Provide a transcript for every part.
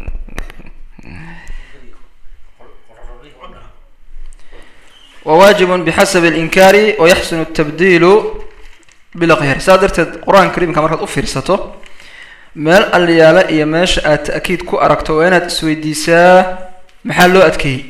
wawaajibun bixasabi alinkaari wayaxsunu atabdiilu bilaqyar saa darteed qur-aanka kariimka markaad u fiirsato meel alyaala iyo meesha aad ta'kiid ku aragto waa inaad isweydiisaa maxaa loo adkeeyey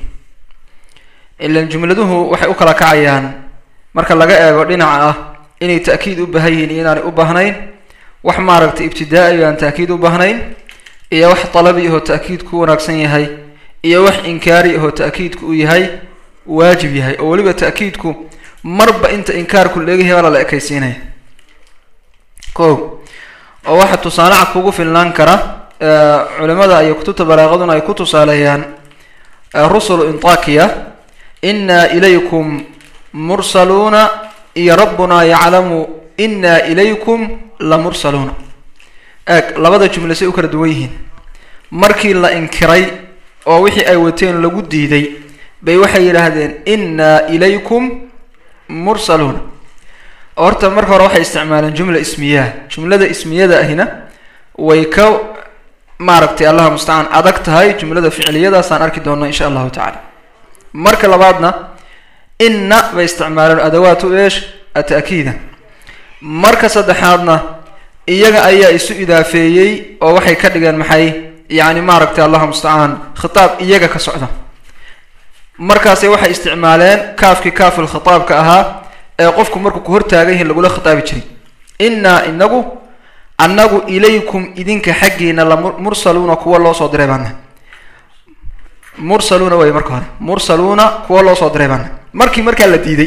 ilan jumladuhu waxay u kala kacayaan marka laga eego dhinaca ah inay ta'kiid u baahan yihiin iyo inaanay u baahnayn wax maaragtay ibtidaa-i aan ta'kiid u baahnayn iyo wax dalabi ahoo ta'kiidku wanaagsan yahay iyo wax inkaari ahoo ta'kiidku u yahay waajib yahay oo weliba ta'kiidku marba inta inkaarku leegayahay baa lala ekaysiinaya ko oo waxaa tusaale cad kugu filnaan kara culimada iyo kutubta balaaqaduna ay ku tusaaleeyaan rusulu intakiya inaa ilaykum mursaluuna iyo rabbunaa yaclamu inaa ilaykum la mursaluuna eeg labada jumle say u kala duwan yihiin markii la inkiray oo wixii ay wateen lagu diiday bay waxay yidhaahdeen inaa ilaykum mursaluuna horta marka hore waxay isticmaaleen jumla ismiyaha jumlada ismiyada ahina way ka maaragtay allaha mustacaan adag tahay jumlada ficliyadaasaan arki doona insha allahu tacala marka labaadna inna bay isticmaaleen adawaatu eesh ata'kiida marka saddexaadna iyaga ayaa isu idaafeeyey oo waxay ka dhigeen maxay yacni maaragtay allaha mustacaan khitaab iyaga ka socda markaase waxay isticmaaleen kaafkii kaafil khitaabka ahaa ee qofku markuu ku hortaagan yahin lagula khitaabi jiray innaa inagu annagu ilaykum idinka xaggiina la mursaluuna kuwa loo soo diray baana mursaluuna way marka hore mursaluuna kuwa loo soo diray baana markii markaa la diiday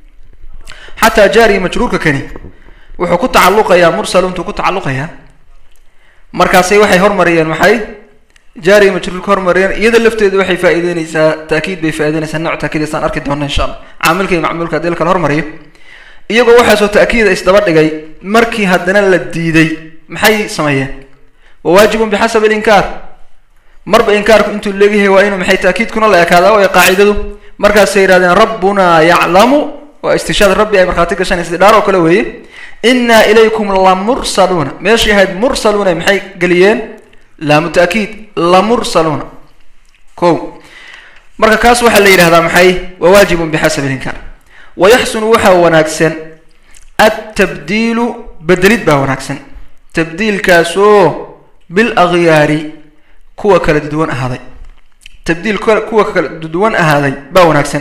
xataa jaariga majruurka kani wuxuu ku tacalluqayaa mursaluuntuu ku tacalluqayaa markaasay waxay hormariyeen maxay jaariga majruurka hormariyeen iyada lafteedu waxay faa-iideyneysaa taakiid bay faa-ideyneysaa nooc taakiidaysaan arki doona insha allah caamilka iyo macmuulka hadii la kala hormariyo iyagoo waxaasoo ta'kiida isdaba dhigay markii haddana la diiday maxay sameeyeen wawaajibun bixasabi alinkaar marba inkaarku intuu leegyahay waa inuu maxay ta'kiidkuna la ekaadaa way qaacidadu markaasay yihahdeen rabbunaa yaclamu waa istishaad rabbi ay markhaati gashanaysa dhaar oo kale weeye innaa ilaykum la mursaluuna meeshii ahayd mursaluuna maxay geliyeen laamu ta'kiid la mursaluuna ko marka kaas waxaa la yidhahdaa maxay wawaajibun bixasabi alinkaar wayaxsunu waxaa wanaagsan altabdiilu bedelid baa wanaagsan tabdiilkaasoo bil akhyaari kuwa kala duwan ahaaday tabdiil kuwa kala duwan ahaaday baa wanaagsan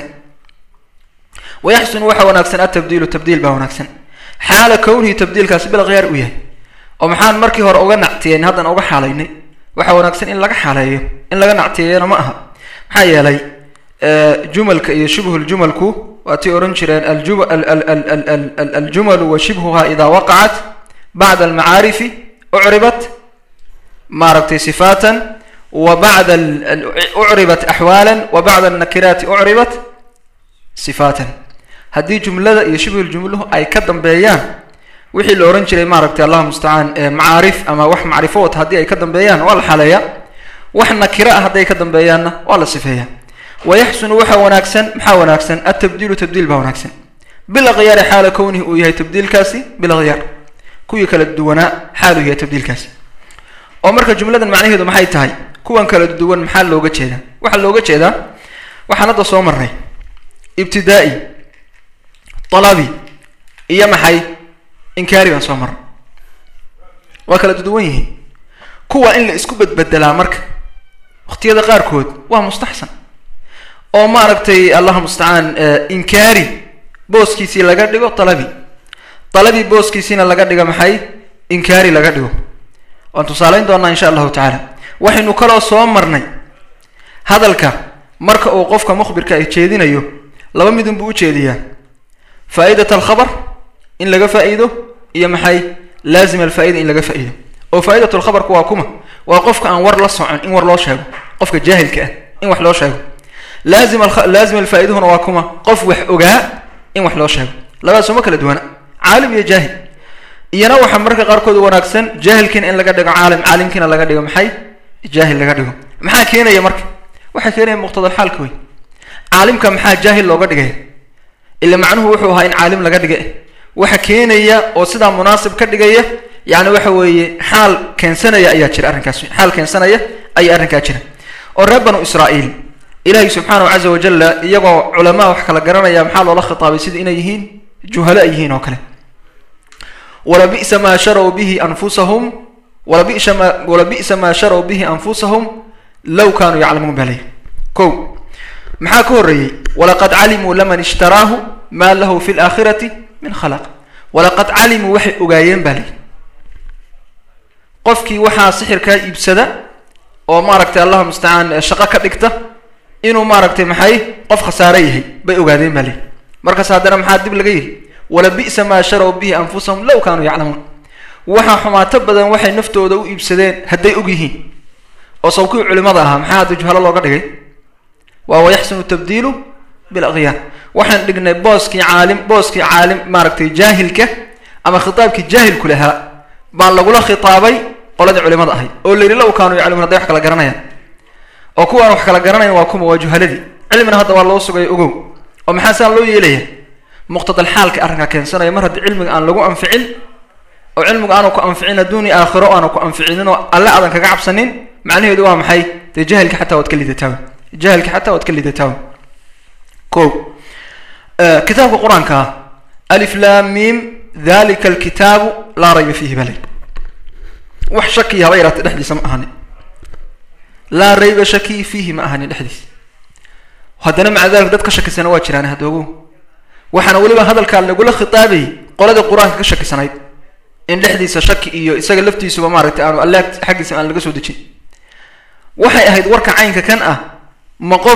wayaxsunu waxaa wanaagsan altabdiilu tabdiil baa wanaagsan xaala kownihi tabdiilkaasi bil akhyaari u yahay oo maxaan markii hore uga nactiyeyn haddana uga xaalaynay waxaa wanaagsan in laga xaaleeyo in laga nactiyeeyana ma aha maxaa yeelay jumalka iyo shibhuljumalku waatay odhan jireen aljumalu wa shibhuha idaa waqacat bacda almacaarifi ucribat maaragtay sifaatan wa bacda ucribat axwaala wa bacda alnakiraati ucribat sifaatan haddii jumlada iyo shibhuljumluhu ay ka dambeeyaan wixii la odhan jiray maaragtay allah mustacaan macaarif ama wax macrifo wata haddii ay ka dambeeyaan waa la xaleeyaa wax nakira ah hadday ka dambeeyaanna waa la sifeeyaa wayaxsunu waxaa wanaagsan maxaa wanaagsan altabdiilu tabdiil baa wanaagsan bil akhyaari xaala kownihi uu yahay tabdiilkaasi bil akhyaar kuwii kala duwanaa xaaluu yahay tabdiilkaasi oo marka jumladan macnaheedu maxay tahay kuwan kala duwan maxaa looga jeedaa waxaa looga jeedaa waxaan hadda soo marnay ibtidaa-i dalabi iyo maxay inkaari baan soo marnay waa kala duwan yihiin kuwa in la isku bedbedelaa marka waqtiyada qaarkood waa mustaxsan oo maaragtay allah mustacaan inkaari booskiisii laga dhigo dalabi dalabi booskiisiina laga dhigo maxay inkaari laga dhigo waan tusaaleyn doonaa insha allahu tacaala waxaynu kaloo soo marnay hadalka marka uu qofka mukhbirka ay jeedinayo laba midun buu u jeediyaa faa'idat alkhabar in laga faa'iido iyo maxay laazim alfaa'ida in laga faa'iido oo faa'idat lkhabarku waa kuma waa qofka aan war la socon in war loo sheego qofka jaahilka ah in wax loo sheego laazim laazim alfaa'iduhuna waa kuma qof wax ogaa in wax loo sheego labadaas uma kala duwana caalim iyo jaahil iyana waxaa marka qaarkood wanaagsan jaahilkiina in laga dhigo caalim caalimkiina laga dhigo maxay jaahil laga dhigo maxaa keenaya marka waxaa keenaya muqtadalxaalka wey caalimka maxaa jaahil looga dhigaya ila macnuhu wuxuu ahaa in caalim laga dhiga waxa keenaya oo sidaa munaasib ka dhigaya yani waxa weeye xaal keensanaya ayaa jira arrinkaas xaal keensanaya ayay arrinkaa jira oo reer banu israa'iil ilaahay subxaanahu caza wajalla iyagoo culamaa wax kala garanaya maxaa loola khitaabay sida inay yihiin juhalo ay yihiin oo kale wala bi'sa maa sharow bihi anfusahum wala bisa ma wala bi'sa maa sharow bihi anfusahum low kaanuu yaclamuun baa leeyihi ko maxaa ka horreeyey walaqad calimuu laman ishtaraahu maa lahu fi laakhirati min khalaq walaqad calimuu waxay ogaayeen baa leeyihi qofkii waxaa sixirkaa iibsada oo maaragtay allahu mustacaan shaqo ka dhigta inuu maaragtay maxay qof khasaare yahay bay ogaadeen baa leeyihi markaas haddana maxaa dib laga yidhi wala bi'sa maa sharow bihi anfusahum low kaanuu yaclamuun waxaa xumaato badan waxay naftooda u iibsadeen hadday og yihiin oo sawkii culimada ahaa maxaa hadda juhalo looga dhigay waa wayaxsunu tabdiilu bilaqyaan waxaan dhignay booskii caalim booskii caalim maaragtay jaahilka ama khitaabkii jaahilku lahaa baa lagula khitaabay qoladii culimada ahayd oo la yidhi low kaanuu yaclamuun hadday wax kala garanayaan oo kuwaan wax kala garanayan waa kuma waa juhaladii cilmina hadda waa loo sugaya ogow oo maxaa saan loo yeelaya muqtadal xaalka arrinkaa keensanaya mar haddii cilmiga aan lagu anficin oo cilmigu aanu ku anficin adduuni aakhiro aanu ku anficinin oo alle aadan kaga cabsanin macnaheedu waa maxay dee jahilka xataa waad ka lidataawa jahilka xataa waad ka lidataawa ko kitaabka qur-aanka alif lam mim dalika alkitaabu laa rayba fiihi balay wax shakiya haba yaraata dhexdiisa ma ahani laa rayba shaki fiihi ma ahani dhexdiisa haddana maca dalika dad ka shakisana waa jiraan hadoogo waxaana weliba hadalkaa lagula khitaabayay qoladii qur-aanka ka shakisanayd in dhexdiisa shaki iyo isaga laftiisuba maaragtay aanu alle xaggiisa aan laga soo dejin waxay ahayd warka caynka kan ah ma qof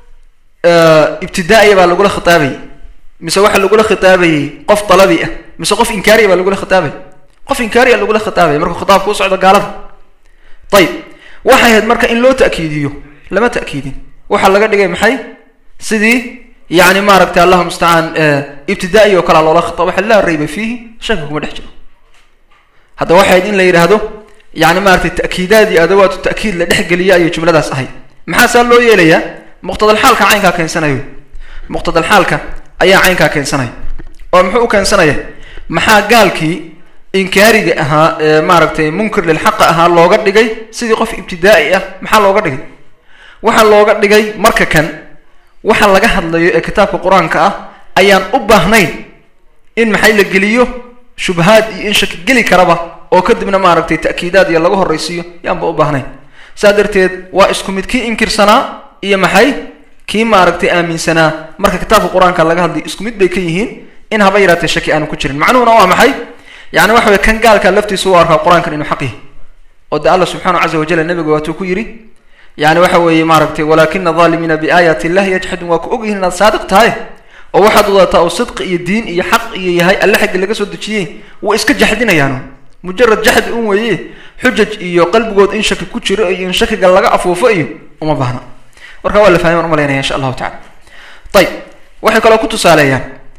ibtidaa-iya baa lagula khitaabayay mise waxaa lagula khitaabayay qof dalabi ah mise qof inkaariya baa lagula khitaabay qof inkaariya lagula khitaabaya markuu khitaabka u socdo gaalada ayib waxay ahayd marka in loo ta'kiidiyo lama ta'kiidin waxaa laga dhigay maxay sidii yani maaragtay allahu mustacaan ibtidaa-i oo kalea loola khitaab waxa laa rayba fiihi shaki kuma dhex jiro hadda waxay ahayd in la yidhaahdo yani maratay ta'kiidaadii adawaatu ta'kiid la dhexgeliya ayay jumladaas ahayd maxaa saa loo yeelayaa muqtadal xaalka caynkaa keensanayo muqtadal xaalka ayaa caynkaa keensanaya oo muxuu u keensanaya maxaa gaalkii inkaariga ahaa ee maaragtay munkir lilxaqa ahaa looga dhigay sidii qof ibtidaa-i ah maxaa looga dhigay waxaa looga dhigay marka kan waxa laga hadlayo ee kitaabka qur-aanka ah ayaan u baahnayn in maxay la geliyo shubahaad iyo in shaki geli karaba oo kadibna maaragtay ta'kiidaad iyo laga horraysiiyo yaanba u baahnayn saa darteed waa isku mid kii inkirsanaa iyo maxay kii maaragtay aaminsanaa marka kitaabka qur-aanka laga hadlayo isku mid bay ka yihiin in haba yaraatee shaki aanu ku jirin macnuhuna waa maxay yani waxa way kan gaalka laftiisa u arkaa qur-aankan inuu xaq yahay oo de alla subxaanahu caza wajal nabiga waatuu ku yidhi yani waxa weeye maaragtay walaakina aalimiina biaayaati illahi yajxadun waa ku og yihin inaad saadiq tahay oo waxaad wadataa oo sidqi iyo diin iyo xaq iyo yahay alle xaggi laga soo dejiyey way iska jaxdinayaanu mujarad jaxdi un weeye xujaj iyo qalbigood in shaki ku jiro iyo in shakiga laga afuufo iyo uma baahna marka waa la fahmay an umalaynaya insha allahu tacala ayib waxay kaloo ku tusaaleeyaan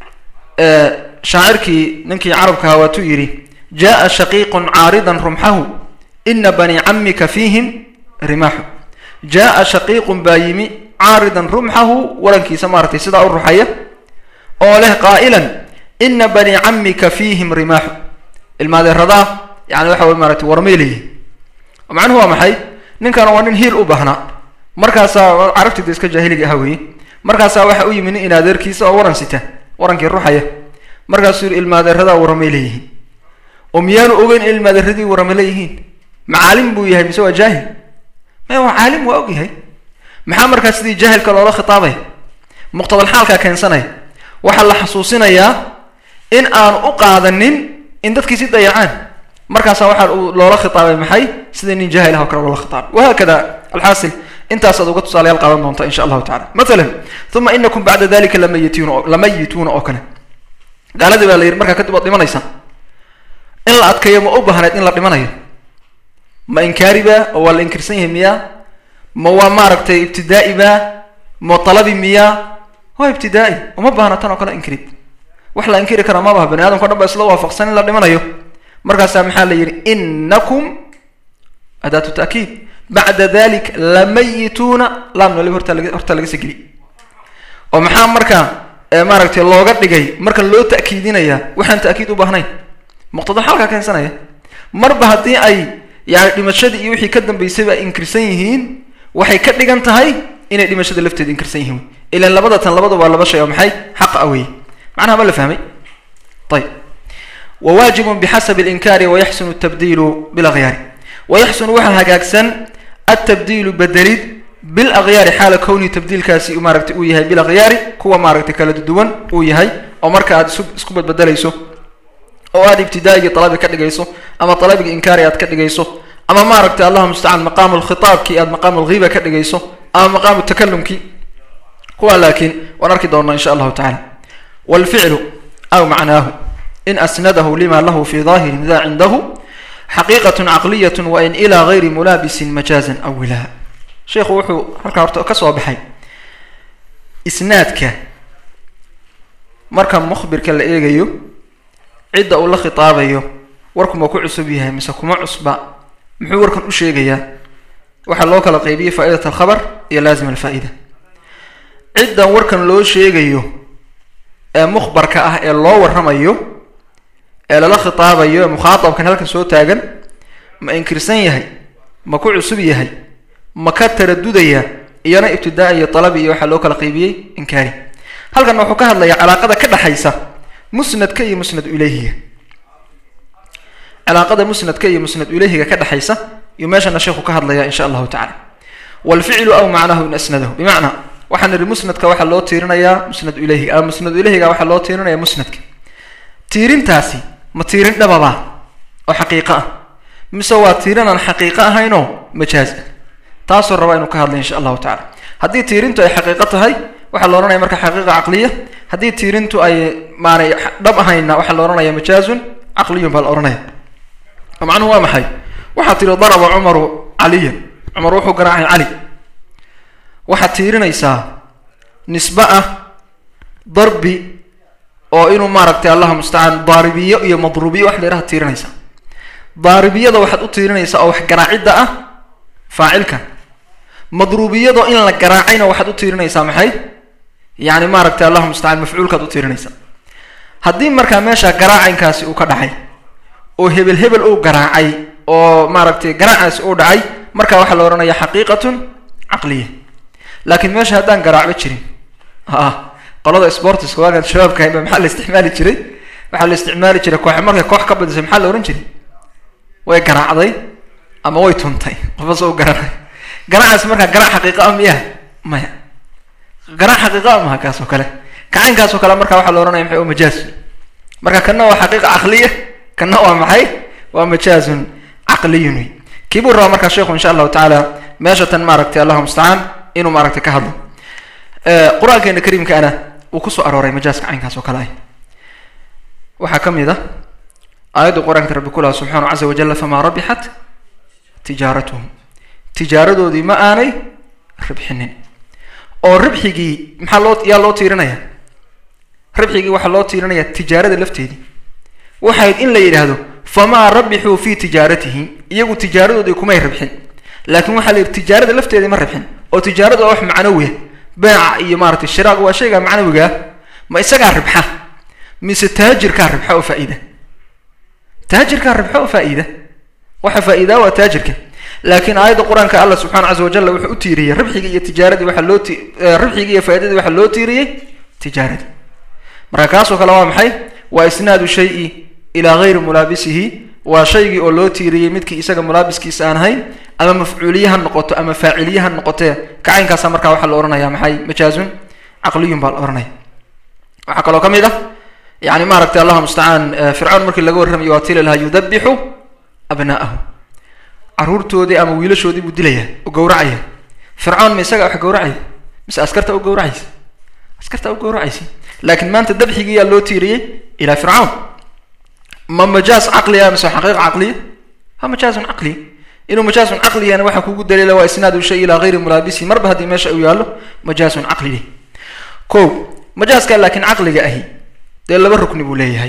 shaacirkii ninkii carabkaha waatuu yidhi jaa shaqiiqun caaridan rumxahu ina bani camika fiihim rimaaxu jaa shaqiiqun baa yimi caaridan rumxahu warankiisa maaratay sidaa u ruxaya oo leh qaa'ilan ina bani camika fiihim rimaaxu ilmaadeeradaa yani waxa wey maratay warmay leeyihin macnuhu waa maxay ninkan waa nin hiil u baahnaa markaasaa carabtida iska jaahiliga aha weeye markaasaa waxa u yimi nin inadeerkiisa oo waran sita warankii ruxaya markaasuu yidhi ilmaadeeradaa warramay leeyihiin oo miyaanu ogeyn in ilmaadeeradii warrama leeyihiin macaalim buu yahay mise waa jaahil maya waa caalim waa og yahay maxaa markaa sidii jaahilka loola khitaabaya muqtadal xaalkaa keensanaya waxaa la xasuusinayaa in aanu u qaadanin in dadkii si dayacaan markaasaa waxaa loola khitaabay maxay sida nin jaahil ah oo kale loola khitaabay wahaakada alxaasil intaasaad uga tusaalayaal qaadan doonta insha allahu tacala mathalan uma inakum bacda dalika lamayituuna lamayituuna oo kale gaaladii baa la yidhi markaa kadib waad dhimanaysaa in la adkeeyo ma u baahneed in la dhimanayo ma inkaari ba oo waa la inkirsan yahay miyaa ma waa maaragtay ibtidaa'i ba ma talabi miyaa waa ibtidaa'i uma baahna tan oo kale inkirid wax la inkiri karaa ma baha bani adamka o dhan ba isla waafaqsan in la dhimanayo markaasaa maxaa la yidhi inakum adaatu ta'kiid bacda dalik lamayituuna laamna waliba hortaa laga hortaa laga segeli oo maxaa markaa maaragtay looga dhigay marka loo ta'kiidinaya waxaan ta'kiid u baahnayn muqtada xalkaa keensanaya marba haddii ay yani dhimashadii iyo wixii ka dambeysayba ay inkirsan yihiin waxay ka dhigan tahay inay dhimashada lafteeda inkirsan yihiin ilan labada tan labada waa laba shay oo maxay xaq a wey macnaha ma la fahmay ayb wwaajib bxasab اlinkaari wayaxsunu الtabdiilu biاlakyaari wayaxsunu waxaa hagaagsan atabdiilu bedelid biاlakyaari xaala kownihi tabdiilkaasi maaragtay uu yahay bilakhyaari kuwa maaragtay kala duwan uu yahay oo marka aad isu isku badbedelayso oo aad ibtidaa'igii dalabi ka dhigayso ama dalabigii inkaari aad ka dhigayso ama maaragtay allahuma mustacaan maqaamu lkhitaabkii aad maqaamu lghiiba ka dhigayso ama maqaamu takalumkii kuwa laakiin waan arki doonaa insha allahu tacala wاlficlu aw macnaahu in asnadahu lima lahu fi ظahirin da cindahu xaqiiqaة caqliyaة wain ilى gayri mulaabisin majaazan awila sheikhu wuxuu halkaa horta ka soo baxay isnaadka marka mukhbirka la eegayo cidda uu la khitaabayo warkuma ku cusub yahay mise kuma cusba muxuu warkan u sheegayaa waxaa loo kala qaybiyey faa'idat alkhabar iyo laazim alfaa'ida ciddan warkan loo sheegayo ee mukhbarka ah ee loo warramayo ee lala khitaabayo ee mukhaatabkan halkan soo taagan ma inkirsan yahay ma ku cusub yahay ma ka taradudaya iyana ibtidaa iyo talabi iyo waxaa loo kala qaybiyey inkaari halkan wuxuu ka hadlayaa calaaqada ka dhexaysa musnadka iyo musnad ilayhiga calaaqada musnadka iyo musnad ilayhiga ka dhexaysa iyo meeshana sheekhu ka hadlaya insha allahu tacala waalficlu aw macnahu in asnadahu bimacnaa waxaan idhi musnadka waxaa loo tiirinayaa musnad ilayhiga ama musnad ilayhiga waxaa loo tiirinaya musnadka tiirintaasi ma tiirin dhababa oo xaqiiqo ah mise waa tiirin aan xaqiiqo ahaynoo majaaz ah taasoo rabaa inuu ka hadlay insha allahu tacala haddii tiirintu ay xaqiiqo tahay waxaa la ohanaya marka xaqiiqa caqliya haddii tiirintu ay maanay dhab ahayna waxaa la ohanaya majaazun caqliyun baa la ohanaya macnuhu waa maxay waxaa tiri daraba cumaru caliya cumar wuxuu garaacay cali waxaad tiirinaysaa nisbe ah darbi oo inuu maaragtay allaha mustacaan daaribiyo iyo madruubiyo wax leeraha tiirinaysaa daaribiyada waxaad u tiirinaysaa oo wax garaacidda ah faacilka madruubiyadoo in la garaacayna waxaad u tiirinaysaa maxay yani maaragtay allahuma mustacaan mafcuulkaad u tiirinaysaa haddii markaa meesha garaacaynkaasi uu ka dhacay oo hebel hebel uu garaacay oo maaragtay garaacaasi uu dhacay marka waxaa la ohanaya xaqiiqatun caqliya laakiin meesha haddaan garaacba jirin a qolada sportiska waagaan shabaabka haynba maxaa la isticmaali jiray waxaa la isticmaali jiray koox markay koox ka badisay maxaa la ohan jiray way garaacday ama way tuntay qofas u garanay garaacaas markaa garaac xaqiiqa ah miya maya garaac xaqiiqa ah maha kaas oo kale kacaynkaas oo kale marka waxaa la ohanaya maxay majaaz marka kana waa xaqiiqa caqliya kana waa maxay waa majaazun caqliyun wey kii buu rabaa markaa sheikhu insha allahu tacaala meesha tan maaragtay allahu mustacaan inuu maaragtay ka hadlo qur-aankeena kariimkaana uu kusoo arooray majaaska caynkaas oo kale ah waxaa ka mid ah aayadda qur-aanka rabbi ku laha subxaanahu caza wajalla famaa rabixat tijaaratuhum tijaaradoodii ma aanay ribxinin oo ribxigii maxaa loo yaa loo tiirinaya ribxigii waxaa loo tiirinaya tijaarada lafteedii waxayd in la yidhaahdo famaa rabixuu fi tijaaratihim iyagu tijaaradoodii kumay ribxin laakiin waxaa la yidhi tijaarada lafteedii ma ribxin oo tijaaradu waa wax macnawiya beeca iyo maaratay shiraaga waa shaygaa macnawigaa ma isagaa ribxa mise taajirkaa ribxa oo faa-iida taajirkaa ribxa oo faa-iida waxa faa-iidaa waa taajirka laakiin aayadda qur-aanka allah subxana caza wajalla wuxuu u tiiriyey ribxigii iyo tijaaradii waxaa loo ti ribxigii iyo faa-idadii waxaa loo tiiriyey tijaaradii marka kaasoo kale waa maxay waa isnaadu shayi ilaa gayri mulaabisihi waa shaygii oo loo tiiriyey midkii isaga mulaabiskiisa aan ahayn ama mafcuuliye ha noqoto ama faaciliye ha noqotee kacaynkaasa markaa waxaa la ohanaya maxay majaazun caqliyun baa la ohanaya waxaa kaloo ka mid ah yani maaragtay allahuma mustacaan fircoon markii laga warramayo waa tili lahaa yudabixu abna'ahu caruurtoodii ama wiilashoodii buu dilaya oo gawracaya fircoon ma isaga wax gawracaya mise askarta u gawracaysa askarta u gawracaysa laakiin maanta dabxigiiyaa loo tiiriyey ilaa fircawn ma majaaz caqliya mise xaqiiqa caqliya ha majaazun caqliya inuu majaazun caqliyana waxaa kugu daliila waa isnaadu shay ilaa gayri mulaabisi marba haddii meesha uu yaallo majaazun caqli ko majaazka laakiin caqliga ahi dee laba rukni buu leeyahay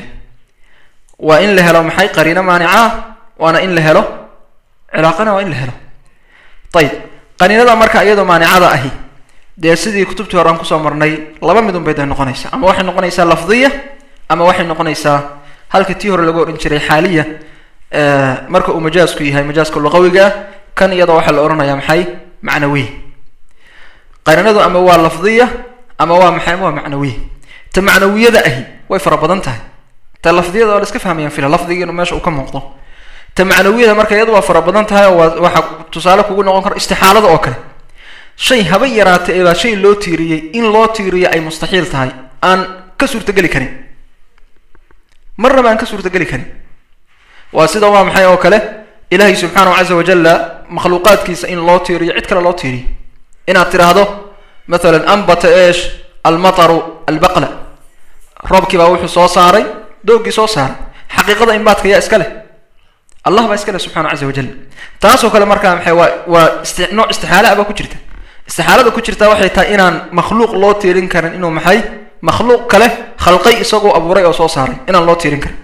waa in la helo maxay qariino maanica waana in la helo cilaaqana waa in la helo ayib qaniinada marka iyadoo maanicada ahi dee sidii kutubtii hore aan kusoo marnay laba midun bay day noqonaysaa ama waxay noqonaysaa lafdiya ama waxay noqonaysaa halka tii hore lagu odhan jiray xaaliya marka uu majaasku yahay majaaska luqawiga ah kan iyada waxaa la odhanayaa maxay macnawiy qarinadu ama waa lafdiya ama waa maxay ama waa macnawiya ta macnawiyada ahi way fara badan tahay ta lafdiyada waa la iska fahmayaan fila lafdiga inuu meesha uu ka muuqdo ta macnawiyada marka iyadu waa fara badan tahay oo waa waxaa tusaale kugu noqon kara istixaalada oo kale shay haba yaraata ee baa shay loo tiiriyey in loo tiiriyo ay mustaxiil tahay aan ka suurtageli karin marnaba aan ka suurtageli karin waa sida waa maxay oo kale ilaahay subxaanahu caza wajalla makhluuqaadkiisa in loo tiiriyo cid kale loo tiiriyo inaad tiraahdo mathalan ambata eesh almataru albaqla roobkii baa wuxuu soo saaray doogii soo saaray xaqiiqada inbaadka yaa iska leh allah baa iska leh subxana caza wajal taasoo kale markaa maxay waa waa isti nooc istixaala baa ku jirta istixaalada ku jirta waxay tahay inaan makhluuq loo tiirin karin inuu maxay makhluuq kale khalqay isagoo abuuray oo soo saaray inaan loo tiirin karin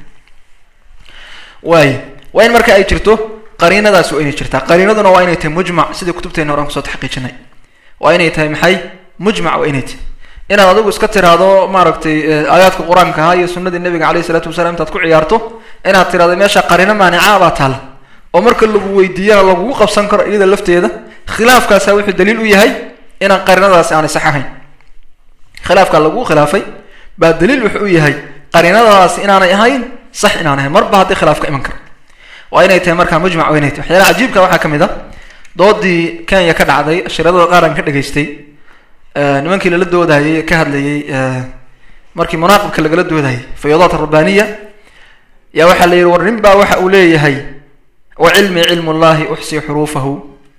waayo waa in marka ay jirto qariinadaas waa inay jirtaa qariinaduna waa inay tahay mujmac sidai kutubteena horan kusoo taxqiijinay waa inay tahay maxay mujmac waa inay tahay inaad adigu iska tiraahdo maaragtay aayaadka qur-aanka ahaa iyo sunadii nabiga alayh isalaatu wasalaam intaad ku ciyaarto inaad tirahdo meesha qariino maanica baa taala oo marka lagu weydiiyana lagugu qabsan karo iyada lafteeda khilaafkaasa wuxuu daliil u yahay inaan qariinadaasi aanay sax ahayn khilaafkaa lagu khilaafay baa daliil wuxuu u yahay qariinadaasi inaanay ahayn sax inaan ahayn marba haddii khilaaf ka iman karo waa inay tahay markaa mujmac waa inay tahay waxyaalaha cajiibka waxaa ka mid a doodii kenya ka dhacday shiradada qaar aan ka dhegaystay nimankii lala doodayay ka hadlayay markii munaaqibka lagala doodayay fayadaat arabbaniya yaa waxaa la yidhi war nin baa waxa uu leeyahay wa cilmi cilmu llahi uxsi xuruufahu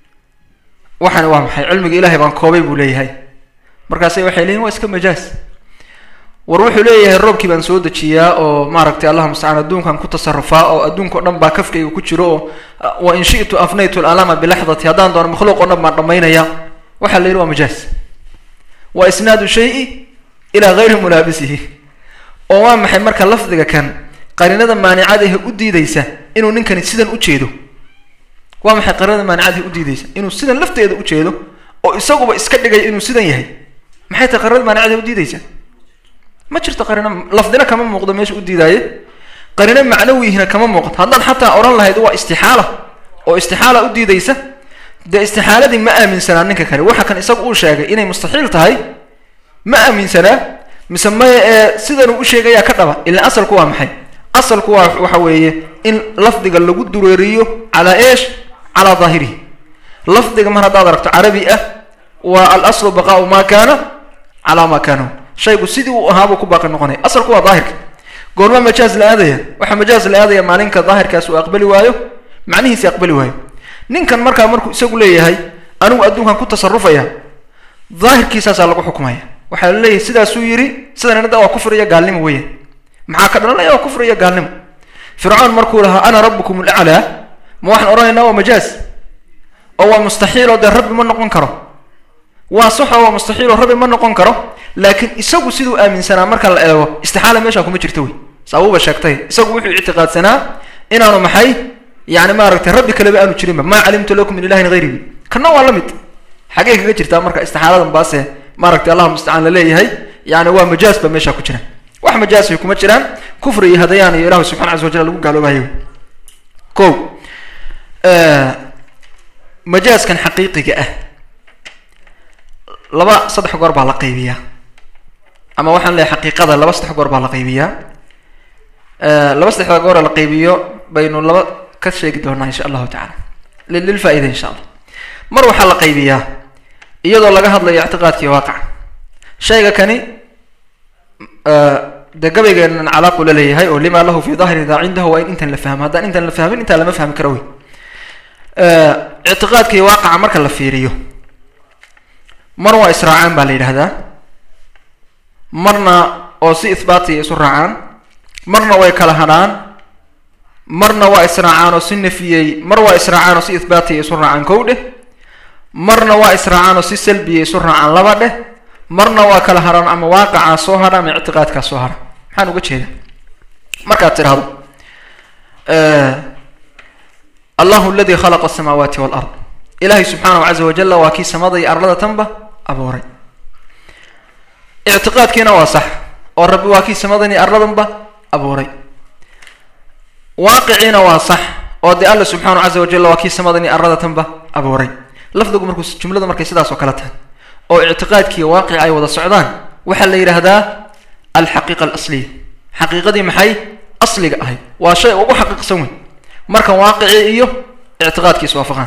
waxani waa maxay cilmiga ilahay baan koobay buu leeyahay markaasay waxay leeyihin waa iska majaaz war wuxuu leeyahay roobkii baan soo dejiyaa oo maaragtay allah mustacaan adduunkan ku tasarufaa oo adduunka o dhan baa kafkayga ku jiro oo wa in shi'tu afnaytu alama bilaxdati haddaan doono makhluuq o dhan baan dhamaynaya waxaa la yidhi waa majaaz waa isnaadu shayi ilaa gayri mulaabisihi oo waa maxay marka lafdiga kan qariinada maanicadahe u diideysa inuu ninkani sidan u jeedo waa maxay qariinada maanicadahe u diideysa inuu sidan lafteeda u jeedo oo isaguba iska dhigaya inuu sidan yahay maxay tahay qariinada maanicadahe u diideysa ma jirto qariino lafdina kama muuqdo meesha u diidaaye qariino macnawihina kama muuqato haddaad xataa odhan lahayd waa istixaala oo istixaala u diideysa dee istixaaladii ma aaminsanaa ninka kale waxa kan isaga uu sheegay inay mustaxiil tahay ma aaminsanaa mise maya ee sidanuu u sheegayaa ka dhaba ilaa asalku waa maxay asalku waa waxa weeye in lafdiga lagu dureeriyo calaa eesh calaa daahirihi lafdiga mar haddaad aragto carabi ah waa al aslu baqaau maa kaana calaa maa kaanahu shaygu sidii uu ahaabuu ku baaqi noqonaya asalku waa daahirka goorma majaaz la aadaya waxaa majaaz la aadaya maalinka daahirkaas uu aqbali waayo macnihiisi aqbali waayo ninkan markaa markuu isagu leeyahay anigu adduunkan ku tasarufaya daahirkiisaasaa lagu xukumaya waxaa la leeyahay sidaasuu yidhi sidanada waa kufri iyo gaalnimo weeyaan maxaa ka dhalanaya waa kufri iyo gaalnimo fircoon markuu lahaa ana rabbukum alaclaa ma waxaan odhanaynaa waa majaaz oo waa mustaxiil oo dee rabbi ma noqon karo waa saxo waa mustaxiil oo rabbi ma noqon karo laakiin isagu siduu aaminsanaa marka la eego istixaala meeshaa kuma jirta wey saabuuba sheegtay isagu wuxuu ictiqaadsanaa inaanu maxay yani maaragtay rabbi kaleba aanu jirinba maa calimtu lakum min ilahin hayrihi kana waa la mid xagee kaga jirtaa marka istixaaladan baase maaragtay allah mustacaan laleeyahay yani waa majaaz ba meeshaa ku jira wax majaazay kuma jiraan kufri iyo hadayaan iyo ilahu subxana caza wajal lagu gaaloobayo ko majaazkan xaqiiqiga ah laba saddex goor baa la qaybiyaa ama waxaan leeyahay xaqiiqada laba saddex goor baa la qaybiyaa laba saddexda goora la qaybiyo baynu laba ka sheegi doonaa insha allahu tacala lilfaa-ida insha allah mar waxaa la qaybiyaa iyadoo laga hadlayo ictiqaadkii waaqaca shayga kani dee gabaygeenan calaaqu la leeyahay oo lima lahu fi dahri daa cindahu waa in intan la fahmo haddaan intan la fahmin intaan lama fahmi karo wey ictiqaadkii waaqaca marka la fiiriyo mar waa israacaan baa la yidhahdaa marna oo si ihbaatiya isu raacaan marna way kala hadhaan marna waa israacaan oo si nafiyey mar waa israacaan oo si ihbaatiya isu raacaan kow dheh marna waa israacaan oo si salbiya isu raacaan laba dheh marna waa kala hadhaan ama waaqacaa soo hadha ama ictiqaadkaa soo hadha maxaan uga jeeda markaad tidhahdo allahu aladi khalaqa asamaawaati walard ilaahay subxaanahu caza wajalla waa kii samada iyo arlada tanba abuuray ictiqaadkiina waa sax oo rabbi waa kii samadan iyo arladanba abuuray waaqiciina waa sax oo dee alla subxaanahu caza wajalla waa kii samadan iyo aradatanba abuuray lafdigu markuu jumladu markay sidaas oo kale tahay oo ictiqaadkiiyo waaqic ay wada socdaan waxaa la yidhaahdaa alxaqiiqa alasliya xaqiiqadii maxay asliga ahayd waa shay ugu xaqiiqsan wey marka waaqicii iyo ictiqaadkii iswaafaqaan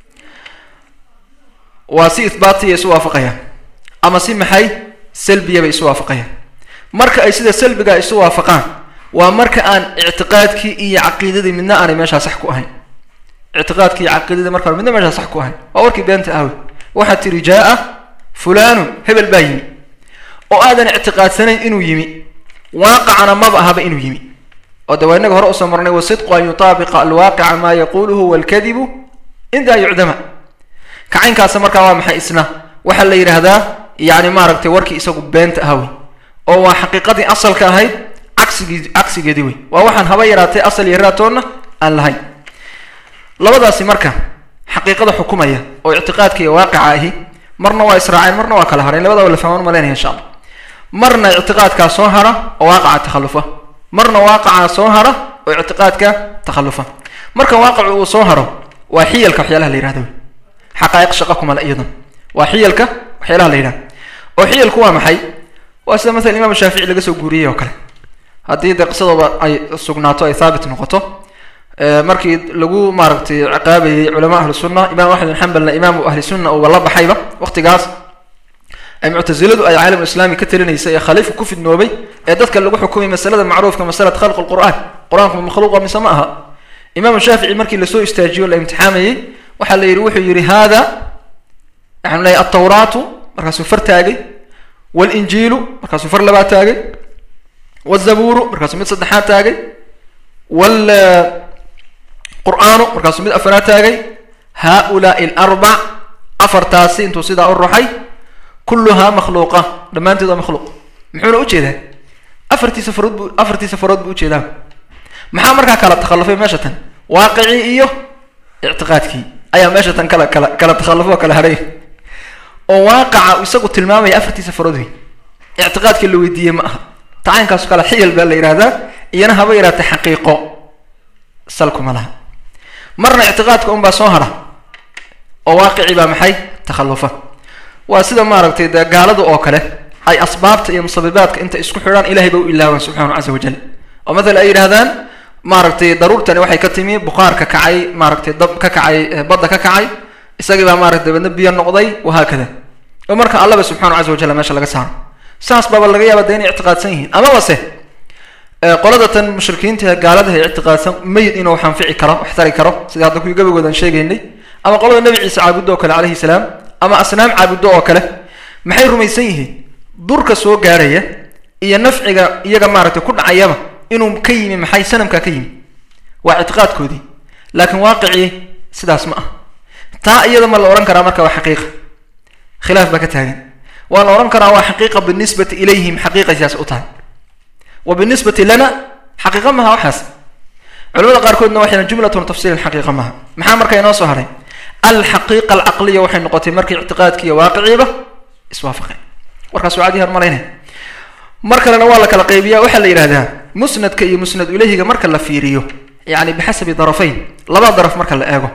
waa si ihbaatiya isu waafaqayaan ama si maxay salbiya bay isu waafaqayaan marka ay sida salbiga isu waafaqaan waa marka aan ictiqaadkii iyo caqiidadii midna aanay meeshaa sax ku ahayn ictiqaadkii iyo caqiidadii marka midna meeshaa sax ku ahayn waa warkii beenta ahwe waxaad tiri jaa-a fulanun hebel baa yimi oo aadan ictiqaadsanayn inuu yimi waaqacana maba ahaba inuu yimi oo de waa inaga hore usoo marnay wasidqu an yutaabiqa alwaaqica maa yaquluhu walkadibu indaa yucdama kacaynkaasa markaa waa maxay isna waxaa la yidhaahdaa yani maaragtay warkii isagu beenta ah wey oo waa xaqiiqadii asalka ahayd cagsigii cagsigeedii wey waa waxaan haba yaraatay asal iyo raatoonna aan lahayn labadaasi marka xaqiiqada xukumaya oo ictiqaadka iyo waaqica ahi marna waa israaceen marna waa kala hadheen labadaba la fahmaan malaynaya insha allah marna ictiqaadkaa soo hara oo waaqaca takhalufa marna waaqacaa soo hara oo ictiqaadka takhalufa marka waaqicu uu soo haro waa xiyalka waxyaalaha la yihahdo wey xaqaa'iq shaqa kumale iyadan waa xiyalka waxyaalaha la yidhahdo oo xiyalku waa maxay waa sida maala imaam shaafici laga soo guuriyey oo kale haddii dee qisadooda ay sugnaato ay thaabit noqoto markii lagu maaragtay ciqaabayay culamaa ahlu sunna imam axmed bin xambalna imaamu ahli sunna uuba la baxayba waqtigaas ay muctasiladu ay caalam islaami ka talinaysay ee khaliifka ku fidnoobay ee dadka lagu xukumay masalada macruufka masalad khalq lqur'aan qur-aanku makhluuqa mise ma aha imaamu shaafici markii lasoo istaajiyo la imtixaamayey waxaa la yidhi wuxuu yidhi hada waxaanu leeyahy altawraatu markaasuu far taagay walinjiilu markaasuu far labaad taagay wzabuuru markaasuu mid saddexaad taagay wal qur'aanu markaasuu mid afaraad taagay haulaai alarbac afartaasi intuu sidaa u ruxay kulluhaa makhluuqa dhammaanteed waa makhluuq muxuuna ujeedaa afartiisa farood bu afartiisa farood buu ujeedaa maxaa markaa kala takhallufay meesha tan waaqicii iyo ictiqaadkii ayaa meesha tan kala kala kala takhallufo oo kala hadhay oo waaqaca isagu tilmaamaya afartiisa farood wey ictiqaadkii la weydiiyey ma aha tacaynkaas kale xiyal baa la yidhahdaa iyana haba yaraatay xaqiiqo salkuma laha marna ictiqaadka unbaa soo hara oo waaqicii baa maxay takhallufa waa sida maaragtay dee gaalada oo kale ay asbaabta iyo musabibaadka inta isku xidhaan ilahay ba u ilaawaan subxaanahu casa wajal oo mathala ay yidhahdaan maaragtay daruurtani waxay ka timi buqaar ka kacay maaragtay dab ka kacay badda ka kacay isagii baa maarata dabadna biyo noqday wahaakada oo marka allaba subxanahu casa wajal meesha laga saaro saas baaba laga yaaba de inay ictiqaadsan yihiin amaba se qolada tan mushrikiinta gaalada ay ictiqaadsan mayid inuu xanfici karo wax tari karo sida hadda kuwii gabagoodan sheegaynay ama qolada nabi ciise caabudo oo kale calayhi salaam ama asnaam caabudo oo kale maxay rumaysan yihiin durka soo gaarhaya iyo nafciga iyaga maaragtay ku dhacayaba inuu ka yimi maxay sanamkaa ka yimi waa ictiqaadkoodii laakiin waaqicii sidaas ma ah taa iyada ma la odhan karaa marka waa xaqiiqa khilaaf baa ka taagan waa la odhan karaa waa xaqiiqa binisbati ilayhim xaqiiqa sidaas u tahay wa binisbati lana xaqiiqa maha waxaas culamada qaarkoodna waxay jumlatun tafsiilan xaqiiqa maha maxaa marka inoo soo haray alxaqiiqa alcaqliya waxay noqotay markii ictiqaadki iyo waaqiciiba iswaafaqeen warkaas waa cadi hormalaynaya mar kalena waa la kala qaybiya waxaa la yidhahdaa musnadka iyo musnad ilayhiga marka la fiiriyo yani bixasabi darafayn laba daraf marka la eego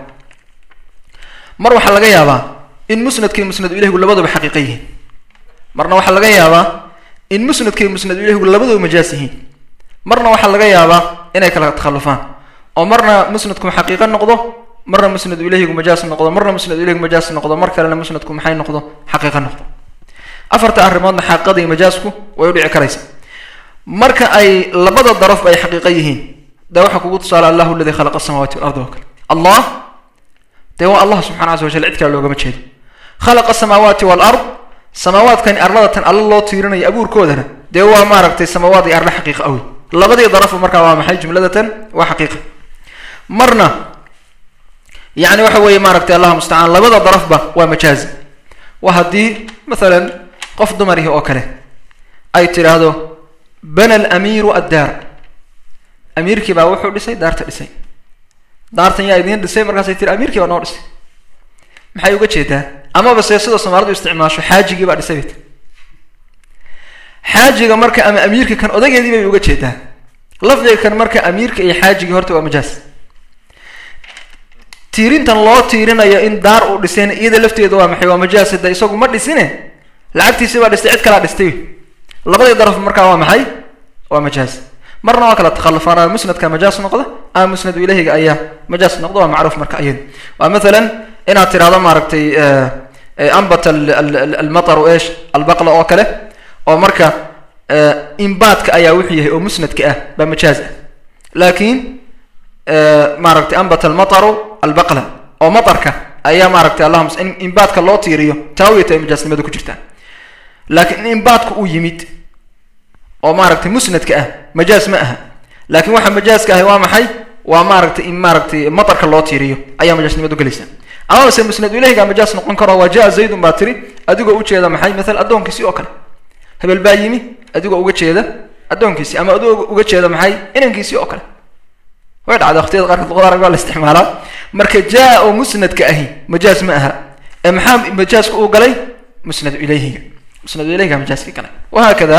mar waxaa laga yaabaa in musnadka iyo musnad ilahgu labaduba xaqiiqa yihiin marna waxaa laga yaabaa in musnadka iyo musnad ilahgu labaduba majaas yihiin marna waxaa laga yaabaa inay kala takhallufaan oo marna musnadku xaqiiqo noqdo marna musnad ilahgu majaas noqdo marna musnad ilahgu majaas noqdo mar kalena musnadku maxay noqdo xaqiiqo noqdo afarta arrimoodna xaqiiqada iyo majaasku way u dhici karaysa marka ay labada darafba ay xaqiiqo yihiin de waxaa kugu tusaale allahu aladi khalaqa asamawati walardi oo kale allah dee waa allah subxana casa wajal cid kale loogama jeedo khalaqa asamaawaati walard samaawaadkani arladatan alla loo tiirinayo abuurkoodana dee waa maaragtay samaawaad iyo arla xaqiiqa awey labadii darafba markaa waa maxay jumladatan waa xaqiiqa marna yani waxa weeye maaragtay allah mustacaan labada darafba waa majaazi waa haddii mathalan qof dumarihi oo kale ay tidhaahdo bana alamiiru addaar amiirkii baa wuxuu dhisay daarta dhisay daartan yaa idiin dhisay markaasay tiri amiirkii baa noo dhisay maxay uga jeedaa amaba se sidoo soomaalidu isticmaasho xaajigii baa dhisay bay tir xaajiga marka ama amiirka kan odageedii bay uga jeedaa lafdiga kan marka amiirka iyo xaajigii horta waa majaas tiirintan loo tiirinayo in daar uu dhisayna iyada lafteeda waa maxay waa majaas hada isagu ma dhisine lacagtiisi baa dhistay cid kalaa dhistay labadii daraf markaa waa maxay waa majaaz marna waa kala takhalufaan musnadka majaas noqda ama musnadu ilahiga ayaa majaas noqda waa macruuf marka iyada waa mathalan inaad tirahdo maaragtay ambat almataru esh albaqla oo kale oo marka imbaadka ayaa wuxuu yahay oo musnadka ah baa majaaz ah laakiin maaragtay ambat almataru albaqla oo matarka ayaa maaragtay allahuma in imbaadka loo tiiriyo taawiyata ay majaasnimada ku jirtaa laakiin in imbaadka uu yimid oo maaragtay musnadka ah majaaz ma aha laakiin waxa majaaska ahi waa maxay waa maaragtay in maaragtay matarka loo tiiriyo ayaa majaasnimadu gelaysa ama se musnadu ilahiga majaas noqon karo waa jaa zaydun baa tiri adigoo ujeeda maxay maala addoonkiisi oo kale hebel baa yimi adigoo uga jeeda addoonkiisi ama adigoo uga jeeda maxay inankiisi oo kale way dhacda waqtiyada qaarkood luqada arag baa la isticmaalaa marka jaa oo musnadka ahi majaaz ma aha ee maxaa majaaska uu galay musnadu ilayhiga musnadu ilayhiga majaaska galay wahaakada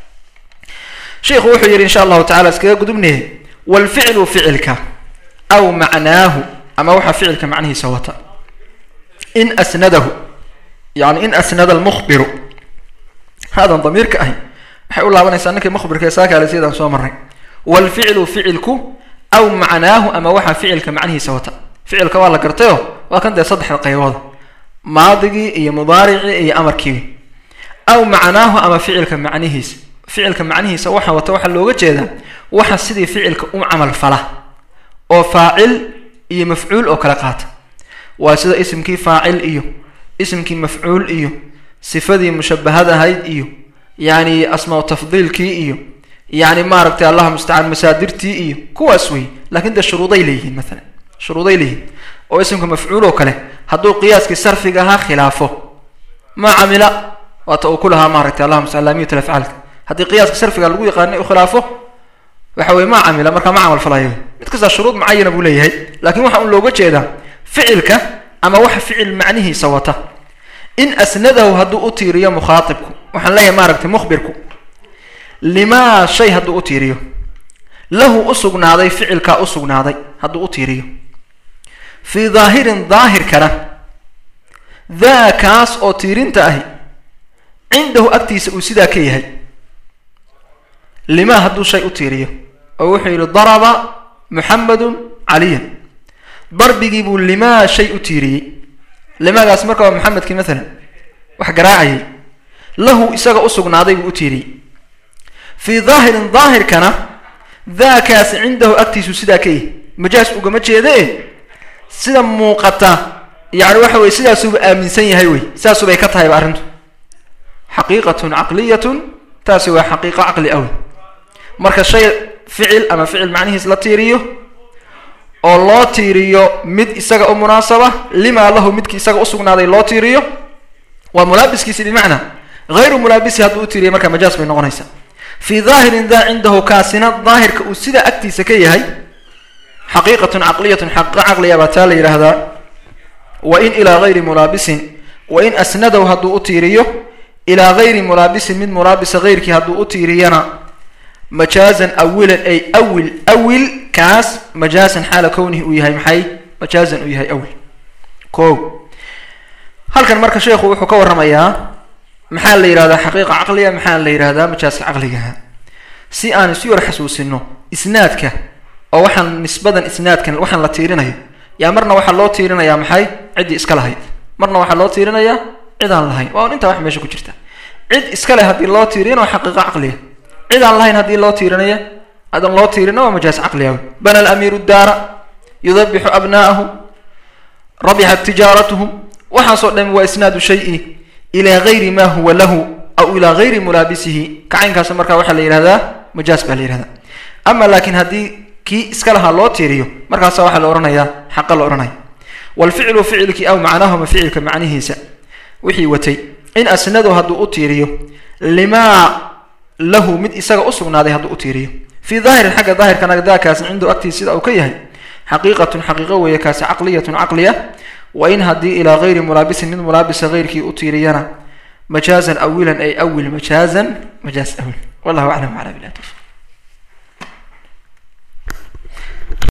sheikhu wuxuu yidhi insha allahu tacala iskaga gudubnay walficlu ficilka aw macnaahu ama waxaa ficilka macnihiisa wata in asnadahu yani in asnada almukhbiru haadan damiirka ahi waxay u laabanaysaa ninkii mukhbirka ee saakaale sidaan soo marnay walficlu ficilku aw macnaahu ama waxaa ficilka macnihiisa wata ficilka waa la gartayo waa kan dee saddexda qaybooda maadigii iyo mudaaricii iyo amarkiibi aw macnaahu ama ficilka macnihiisa ficilka macnihiisa waxa wata waxaa looga jeedaa waxa sidii ficilka u camal fala oo faacil iyo mafcuul oo kala qaata waa sida isimkii faacil iyo isimkii mafcuul iyo sifadii mushabahad ahayd iyo yani asmaa tafdiilkii iyo yani maaragtay allah mustacaan masaadirtii iyo kuwaas wey lakin dee shuruuday leeyihiin maalan shuruuday leeyihiin oo isimka mafcuul oo kale hadduu qiyaaskii sarfiga ahaa khilaafo ma camila waata uu ku lahaa maaragtay allah mustacaan laamiyat afcaalka haddii qiyaaska sarfiga lagu yaqaanay u khilaafo waxa weye ma camila markaa ma camal falayo mid kastaa shuruud mucayana buu leeyahay lakin waxa un looga jeedaa ficilka ama waxa ficil macnihiisa wata in asnadahu hadduu u tiiriyo mukhaatibku waxaan leeyahay maaragtay mukhbirku limaa shay hadduu u tiiriyo lahu u sugnaaday ficilkaa u sugnaaday hadduu u tiiriyo fii daahirin daahirkana daa kaas oo tiirinta ahi cindahu agtiisa uu sidaa ka yahay limaa hadduu shay u tiiriyo oo wuxuu yidhi daraba muxamedun caliyan darbigii buu limaa shay u tiiriyey limaagaas marka waa maxamedkii maalan wax garaacayay lahu isaga u sugnaaday buu u tiiriyey fii daahirin daahirkana daakaasi cindahu agtiisu sidaa ka yahy majaas ugama jeedee sida muuqata yani waxa weye sidaasuuba aaminsan yahay wey sidaasubay ka tahayba arrintu xaqiiqatun caqliyatun taasi waa xaqiiqo caqli awe marka shay ficil ama ficil macnihiis la tiiriyo oo loo tiiriyo mid isaga u munaasaba limaa lahu midkii isaga usugnaaday loo tiiriyo waa mulaabiskiisi bimacnaa hayru mulaabisi hadduu u tiiriya markaa majaas bay noqonaysaa fii daahirin daa cindahu kaasina daahirka uu sidaa agtiisa ka yahay xaqiiqatun caqliyatun xaqiiqo caqliya baa taa la yidhaahdaa wa in ilaa hayri mulaabisin wa in asnadahu hadduu u tiiriyo ilaa hayri mulaabisin mid mulaabisa hayrkii hadduu u tiiriyana majaazan awilan ay awil awil kaas majaazan xaala kownihi uu yahay maxay majaazan uu yahay awil ko halkan marka sheekhu wuxuu ka warramayaa maxaa la yidhahdaa xaqiiqa caqliga maxaa la yidhahdaa majaaska caqligaha si aan isu yar xasuusino isnaadka oo waxaan nisbadan isnaadkan waxaan la tiirinayo yaa marna waxaa loo tiirinayaa maxay ciddii iska lahayd marna waxaa loo tiirinayaa cid aan lahayn waa un intaa wax meesha ku jirta cid iska leh haddii loo tiiriyana waa xaqiiqa caqliga cid aan lahayn haddii loo tiirinaya hadan loo tiirina waa majaas caqliga bana alamiiru daara yudabixu abna'ahu rabixat tijaaratuhum waxaasoo dhan waa isnaadu shayi ilaa gayri ma huwa lahu aw ilaa gayri mulaabisihi kacaynkaas markaa waxaa la yidhahdaa majaas baa la yihahdaa ama laakiin haddii kii iska lahaa loo tiiriyo markaasa waxaa la ohanayaa xaqa la ohanaya walficlu ficilkii aw macnaahuma ficilka macnihiisa wixii watay in asnadu hadduu u tiiriyo limaa lahu mid isaga usugnaaday hadduu u tiiriyo fii daahirin xagga daahirkana daakaasi cindu agtiis sida uu ka yahay xaqiiqatun xaqiiqo weeye kaasi caqliyatun caqliya wa in haddii ilaa gayri mulaabisin mid mulaabisa hayrkii u tiiriyana majaazan awilan ay awil majaazan majaaz awil wallahu aclam wala bilah tawfiq